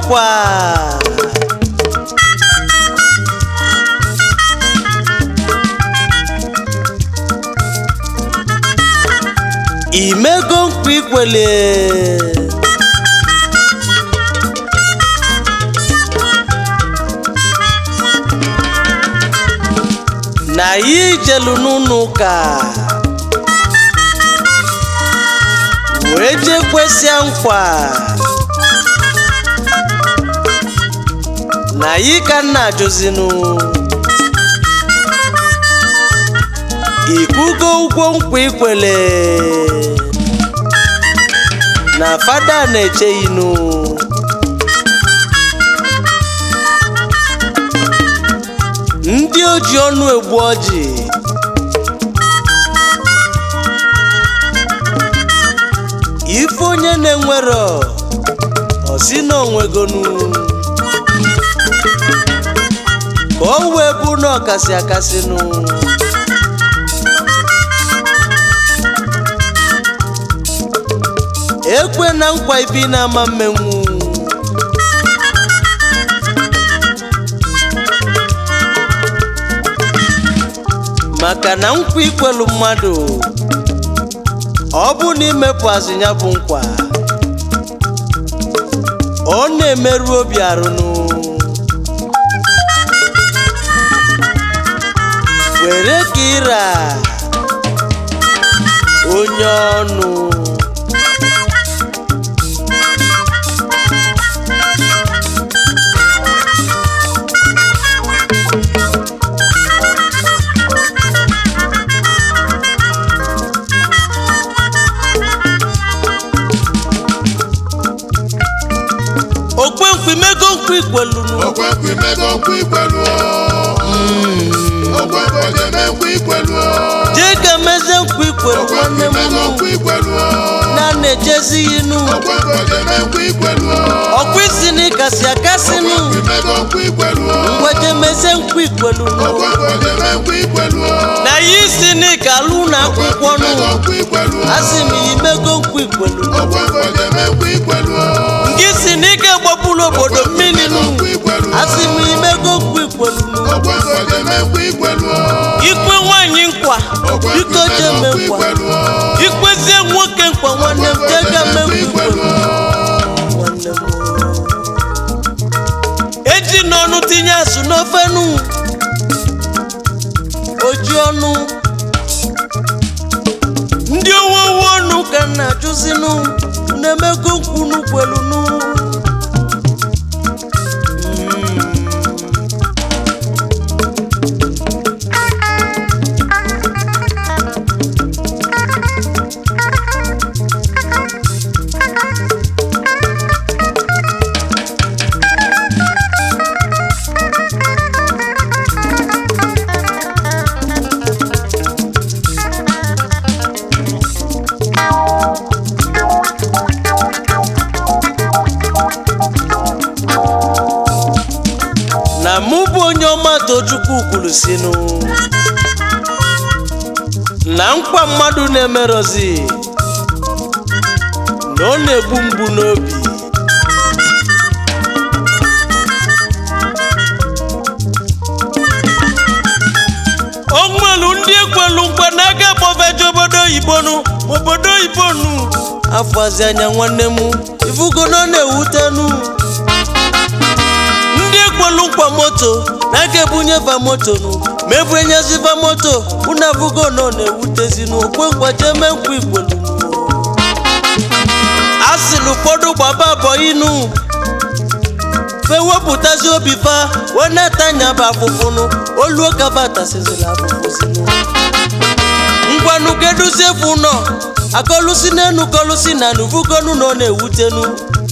nkwa imego nkwa ikwele na ya ijelu n'ụlọ ụka wee jee kwesịa nkwa na yi ka nna ajụzinụ ikwugo ụgwọ nkwa ikwele na fada na-eche inu ndị oji ọnụ egbu ọjị ife onye na-enwero osi na onwegonu ka o wee bụ na ọkasị akasịnụ ekwe na nkwa ibi na-ama mmenwu maka na nkwa ikwelu mmadụ ọ bụ na imepụ azịnya bụ nkwa ọ na-emerụ obi arụnụ were ka ịra onye ọnụ okwe nkwa imego nkwa ikwelunu Okwekwe imego nkwa ikwelu Okwekwe ojeme nkwa ikwelu jee ka meze nkwa ikwelu nwanne Okwekwe m imego nụ nkwa ikwelu na na-ejezi inu Okwekwe ojeme nkwa ikwelu ọkwa isi na ịkasị akasịnụ Okwekwe imego nkwa ikwelu ngweje meze nkwa ikwelu nụ Okwekwe ojeme nkwa ikwelu na ya isi na ịkalụ na akwụkwọ nụ Imego nkwa ikwelu asị m ya imego nkwa ikwelu nụ Okwekwe ojeme nkwa ikwelu nke si na ike gbapụrụ obodo mmiri nụ Nkwa ikwelu asị m ya imego nkwa ikwelu nụ Okwekwe ojeme nkwa ikwelu ikwe nwaanyị nkwa biko jee mee nkwa ikwezie nwoke nkwa nwanne m jee ga mee nkwa ikwelu nwanne m eji n'ọnụ tinye asụ n'ofe nụ oji ọnụ ndị owowo ọnụ ka m na-ajụzinụ na-emego nkwunu kwelunu na mụ bụ onye ọma tochukwu kwuru sinu na nkwa mmadụ na-emerozi na ọ na-egbu mgbu n'obi onwelu ndị ekwelu nkwa n'aka kpọfeje obodo oyibo nụ obodo oyibo nụ afọzi anya nwanne m ifugo na ọ na-ewutenu ndị ekwelu nkwa moto na-aga ebunyefa moto nụ ma ebu enyezifa moto unu afụgo na ọ na-ewutezi n'okwe nkwa jeme nkwa ikwelu a sị na ụfọdụ gbaba abọ inu fewepụtazi obi fa wee na-etanya bụ afụfụnụ oluo kabatasizila afụfụ sinụ ngwanụ keduzi efu nọ akọlusi n'enu kọlusi na nuvugonu na ọ na-ewutenu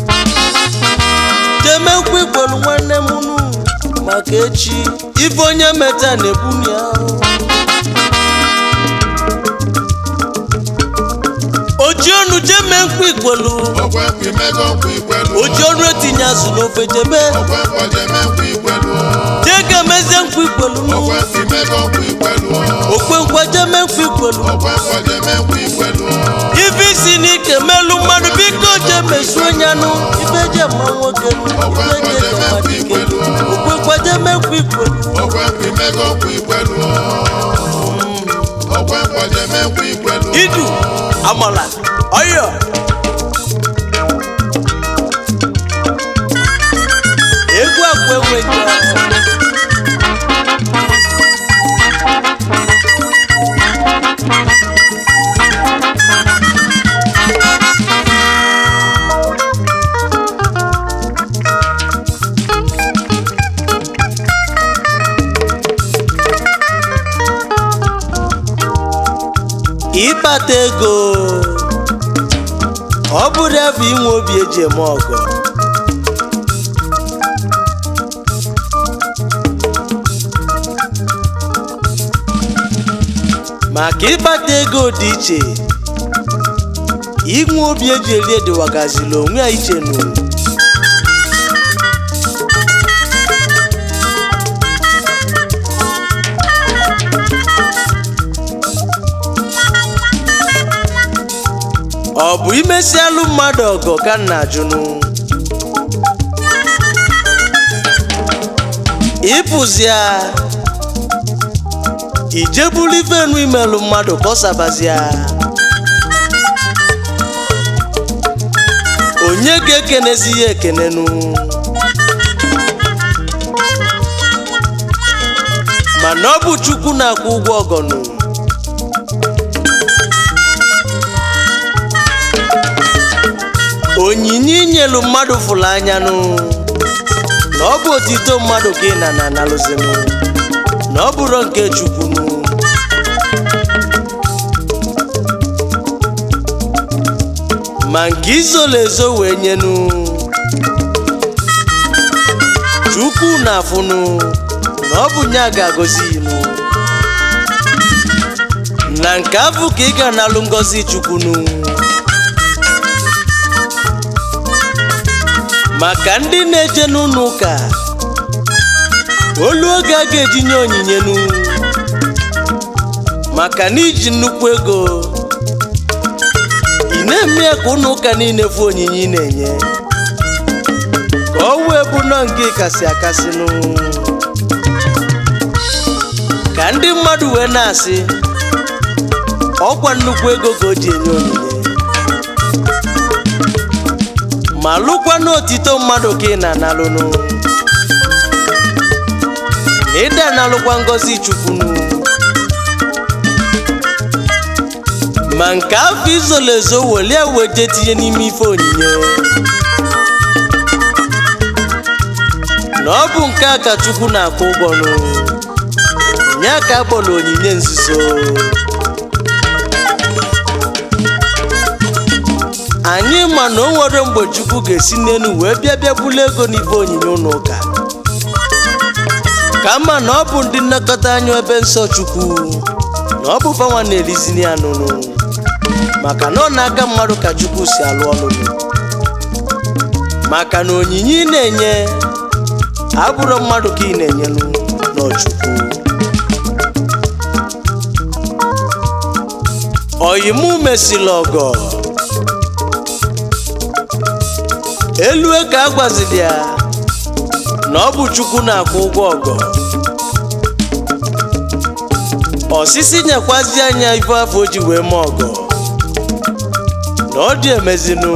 jeme nkwa ikwelu nwanne m nụ maka echi ife onye meta na-ebuni ahụ oji ọnụ jeme nkwa ikwelu Okwekwe imego nkwa ikwelu oji ọnụ etinye azụ n'ofe jebe Okwekwe ojeme nkwa ikwelu jee ka mezie nkwa ikwelu nụ Okwekwe imego nkwa ikwelu okwe nkwa jeme nkwa ikwelu Okwekwe ojeme nkwa ikwelu ife isi n'ike melu mmadụ biko jee mezuo onye anụ ife je eji ema nwoke Ọkwa ife eji eji ema nkwaje dike mekwa ikwelu. okwekwaje mekwa ikwelu ọkwa nkwa imego nkwa ikwelu ọkwa nkwaje mekwa ikwelu idu amala ọyọ egwu akwa enweghị ọkụ ịkpata ego ọ bụrụ ebe inwe obi eji eme ọgọ maka ịkpata ego dị iche inwe obi eji eri edewagazila onwe ya iche nụ ọ bụ imesialụ mmadụ ọgọ ka m na-ajụnụ ịpụzia ijebulu ifenu imelụ mmadụ ka ọ sabazia onye ga-ekenezi ya ekenenu mana ọ bụ chukwu na-akwụ ụgwọ ọgọnụ onyinye inyelu mmadụ fụrụ anyanụ na ọ bụ otito mmadụ ka ị na na analụzinụ na ọ bụrụ nke chukwunu ma nke izolo ezo wee nyenu chukwu na-afụnụ na ọ bụ nya ga-agọzi inụ na nke afụ ka ị ga-analụ ngọzi chukwunu maka ndị na-eje n'ụlọ ụka olu oge a ga-eji nye onyinye nu maka na iji nnukwu ego ị na-eme ya ka ụlọ ụka niile fụ onyinye ị na-enye ka ọ wee bụ nọ nke kasị akasịnụ ka ndị mmadụ wee na-asị ọkwa nnukwu ego ka o ji enye onyinye ma lụkwa n'otito mmadụ ka ị na-analụnụ na ịda analụkwa ngọzi chukwunu ma nke afọ izolo ezo welie weje tinye n'ime ife onyinye na ọ bụ nke a ka chukwu na-akwụ ụgwọnụ nye ka akpọrọ onyinye nzuzo anyị ma na o nwere mgbe chukwu ga-esi n'elu wee bịa bịa bulu ego n'ife onyinye ụlọ ụka kama na ọ bụ ndị nnekọta anya ebe nsọ chukwu na ọ bụ fanwa na-elizini ya nụnụ maka na ọ na-aka mmadụ ka chukwu si alụ ọlụ maka na onyinye ị na-enye abụrụ mmadụ ka ị na-enyenụ n'ọchukwu oyimu mesịrị ọgọ elu ka a gwaziri ya na ọ bụ chukwu na-akwụ ụgwọ ọgọ osisi nyekwazi anya ife afọ o ji wee mee ọgọ na ọ dị emezinu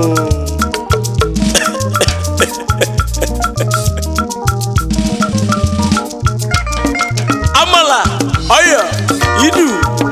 amala ọyọ idu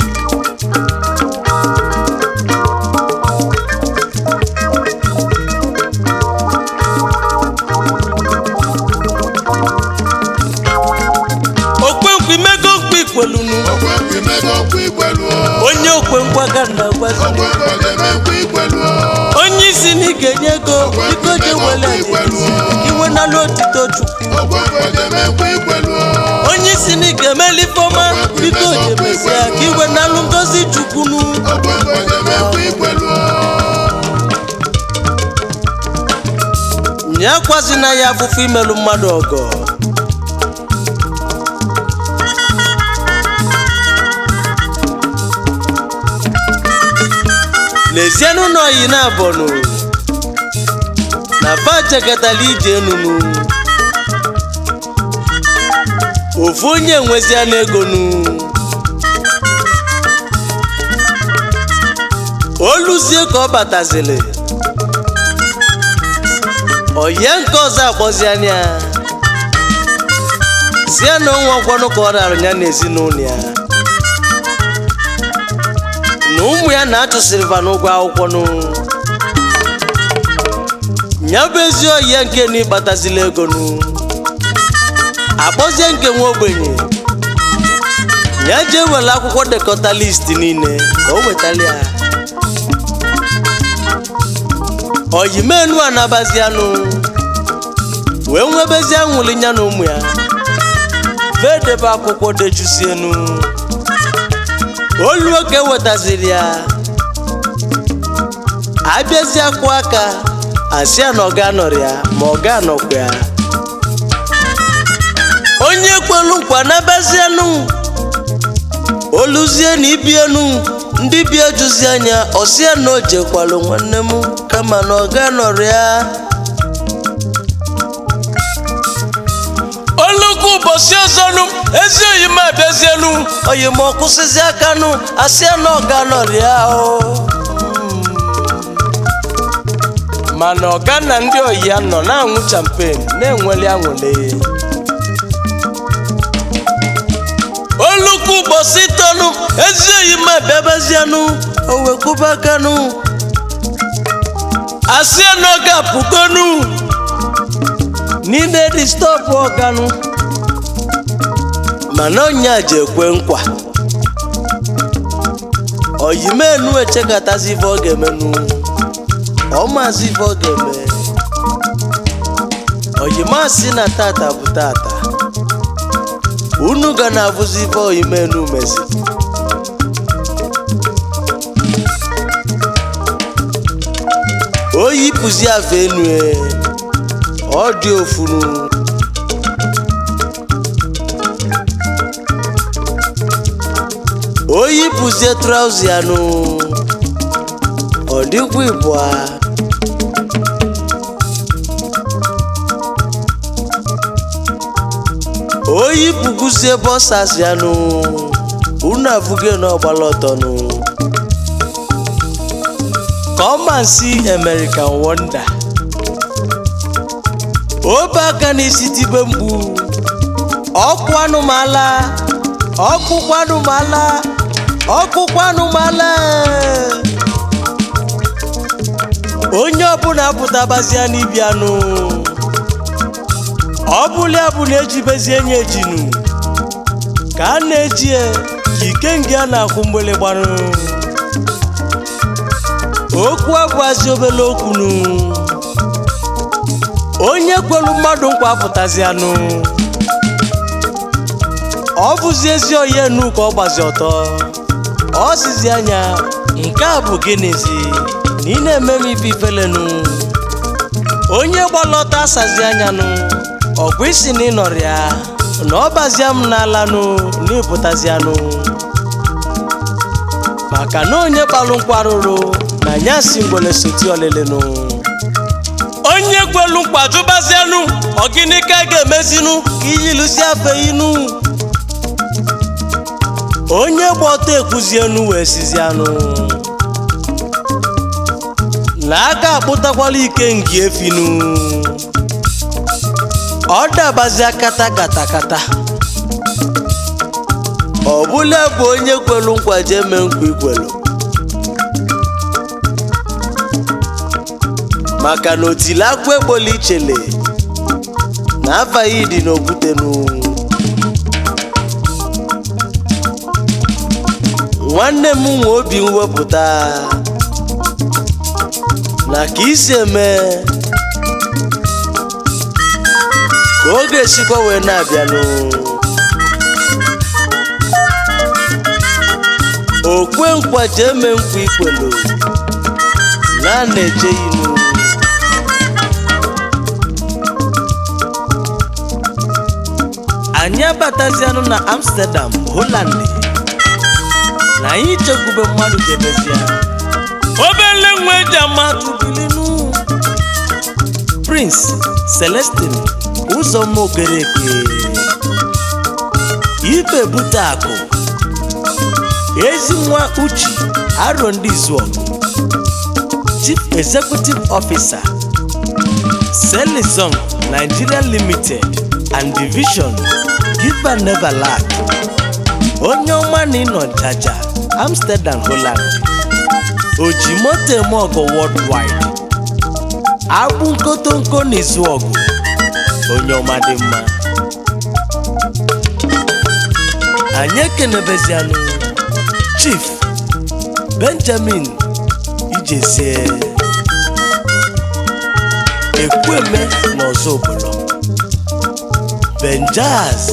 okwenkwu imego mkpa ikpolunu ọkwa nkwa imego nkwa ikwelu onye okwenkwa ka nna gwazi ọkwa nkwaje mekwa ikwelu onye isi na ị ga-enye ego biko je wele adịghịzi iwe nalụ otito chukwu ọkwa nkwaje mekwa ikwelu onye isi na ị ga-emeli ifeọma biko jebezie ka iwe nalụ ngozi chukwunu ọkwa nkwaje mekwa ikwelu nye akwazina ya afụfụ imelụ mmadụ ọgọ lezienụ na oyi na abọnụ na bajekatala ije enunu ofu onye nwezia n'egonu oluzie ka ọ batazili oye nke ọzọ akpọzi anya si ya na onwe ọkwọnụ ka ọ rara ya n'ezinụlọ ya na ụmụ ya na-achụsịrị va n'ụgwọ akwụkwọ nụ ya bụ ezi oyi nke na ịkpatazila ego nụ akpọzie nke nwa ogbenye ya jee were akwụkwọ dekọta list niile ka o wetala ya oyimenu anabazianụ wee nwebezie nwụli ya na ụmụ ya vedebe akwụkwọ dejusienu oluo ka ewetaziri ya abịazie kwụ aka asị ya na ọ ga-anọrọ ya ma ọ ga-anọkwa ya onye kwelu nkwa nabazienu oluzie na ibienu ndị bi ejuzi anya ọsịa na o jekwalụ nwanne m kama na ọ ga-anọrọ ya olukwu ụbọchị ọzọnụ ezi oyi m abịazienu oyi m ọkwụsịzi akanụ asịa na ọ ga-anọrọ ya o mana ọga na ndị oyi ya nọ na-aṅụ champen na-enweli aṅụle olukwu ụbọchị tọnụ ezi oyi m abịabazianụ o wekwuba akanụ asịa na ọ ga-apụgonu n'ime distọpụ ọganụ mana ọnya ji ekwe nkwa oyimenu echekatazi ife ọ ga-emenụ ọmazi ife ọ ga-eme oyimasị na tata bụ tata unu ga na-abụzi ife oyimenu mezi oyi pụzi afa enu ọ dị ofunu oyi pụzie trauzi anụ ọ dịkwa ịbụa oyi pụguzie bọsas anụ unu afụgo na ọgbala ọtọnụ come and see American Wonder obe aka n'isi tibe mgbu ọkụ anụmala ọkụkwa anụmala ọkụkwa anụmala onye ọbụla pụtabazia n'ibianụ ọ bụla bụ na ejibezie enye ejinu ka a na-eji ya ka ikenga a na-akwụ mgbele gbanụ okwu abụazi obele okwunu onye kwelu mmadụ nkwa apụtazianụ ọ bụzi ezi oyi enu ka ọ gbazi ọtọ ọ sizi anya nke a bụ gịnịzi na ị na-eme m ife ifelenu onye gbalọta asazi anyanụ ọ bụ isi na ịnọrọ ya na ọ bazia m n'alanụ na ịpụtazianụ maka na onye kpalụ nkwa rụrụ na ya si ngwele soti ọlịlịnụ onye kwelu nkwa jụbazianụ ọgịnị ka a ga-emezinụ ka iyilusi afe inu onye gba ọtọ ekwuzienu wee sizianụ na aka akpụtakwala ike ngi efinu ọ dabazia kata kata kata ọ bụla bụ onye kwelu nkwa jee mee nkwa ikwelu maka na otili akwa egbola ichele na afaghị dị n'okwutenu nwanne m nwe obi mwepụta na ka isi eme ka oge esikwa wee na-abịanụ okwe nkwa ji eme nkwa ikwelu na a na-eje inu anyị abatazianụ na amsterdam holland na anyị chekwube mmadụ jebezia obele nwe ji amatụ bilinu prince celestin ụzọma okereke ibe bute akụ ezi nwa uchi aro ndị izuọgụ chief executive officer selizon nigeria limited and division give and never lack onye ọma na ịnọ jaja amsterdam holland ojimoto eme ọgụ worldwide agbụ nkotonko na izu ọgụ onye ọma dị mma anyị ekenebezianụ chief benjamin ijezie ekwueme na ọzọ obodo benjaz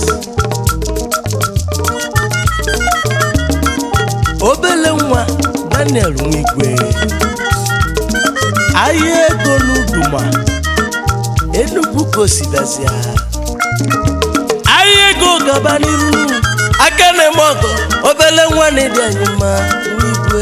obele nwa daniel nwigwe ahịa ego n'uduma enugwu kosidazia ahịa ego gaba n'iru aka na-eme ọgọ obele nwa na-edi anyị mma nwigwe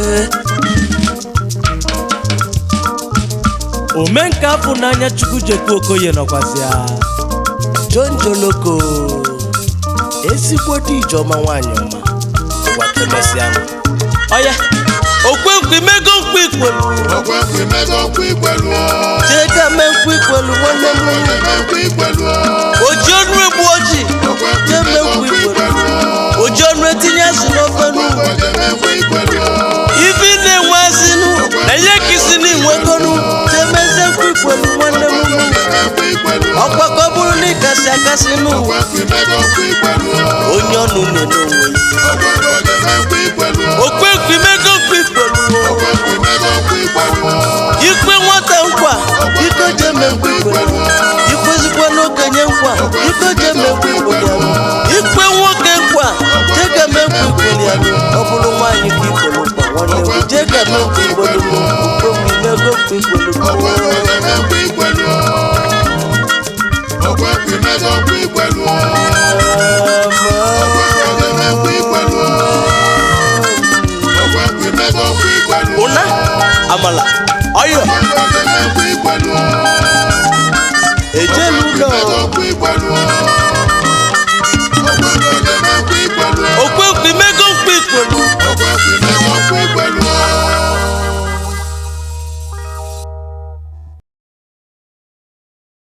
omenka afọ n'anya chukwu jekwu okoye nọkwazịa john joloko ezigbo dị ijeọma nwaanyị ọma ụwa kemesịanụ ọya okwenkwe imego mkpu ikwelu Ọkwẹ́kùn mẹ́gàn kú ìpẹ̀lú o. jega me mkpu ikwelu nwanne m Ọkwẹ́kùn mẹ́kù ìpẹ̀lú o. oji ọnụ egbu oji Ọkwẹ́kùn jee me mẹ́gàn mkpu kú ikwelu ìpẹ̀lú o. oji ọnụ etinye azụ n'ofe n'ugwu Ọkwẹ́kùn mẹ́kù ìpẹ̀lú o. ibi na-enwe azịnụ na ihe kisi n'inwegonu jemeze mkpu ikwelu nwanne m nụ Ọkwẹ́kùn mẹ́kù ìpẹ̀lú o. ọgbakọ bụrụ na ịkasị akasị n'ụwa Ọkwẹ́kùn mẹ́gàn kú ìpẹ̀lú o. onye ọnụ na-ene onwe ya Ọkwẹ́kùn mẹ́kù ìpẹ̀lú o. okwenkwe imego mkpu ikwelu Ọkwẹ́kùn mẹ́gàn kú ìpẹ̀lú o. ikwe nwata nkwa iko jeme mkpu ikwelu ikwezikwa n'okenye nkwa iko jeme mkpu ikwelu ya ikwe nwoke nkwa jega me mkpu ikwelu ya ọ bụrụ nwaanyị ka ikwelu nkwa nwanne m jega me mkpu ikwelu m ukwe m imego mkpu ikwelu m Ọkwẹ́kùn mẹ́kù ìpẹ̀lú o. Ọkwẹ́kùn mẹ́gàn kú ìpẹ̀lú o. Ọkwẹ́kùn mẹ́kù ìpẹ̀lú o. Ọkwẹ́kùn mẹ́gàn kú ìpẹ̀lú o. ụna amala ọyọ Ọkwẹ́kùn mẹ́kù ìpẹ̀lú o. ejelu ụlọ Mẹ́gàn kú ìpẹ̀lú o.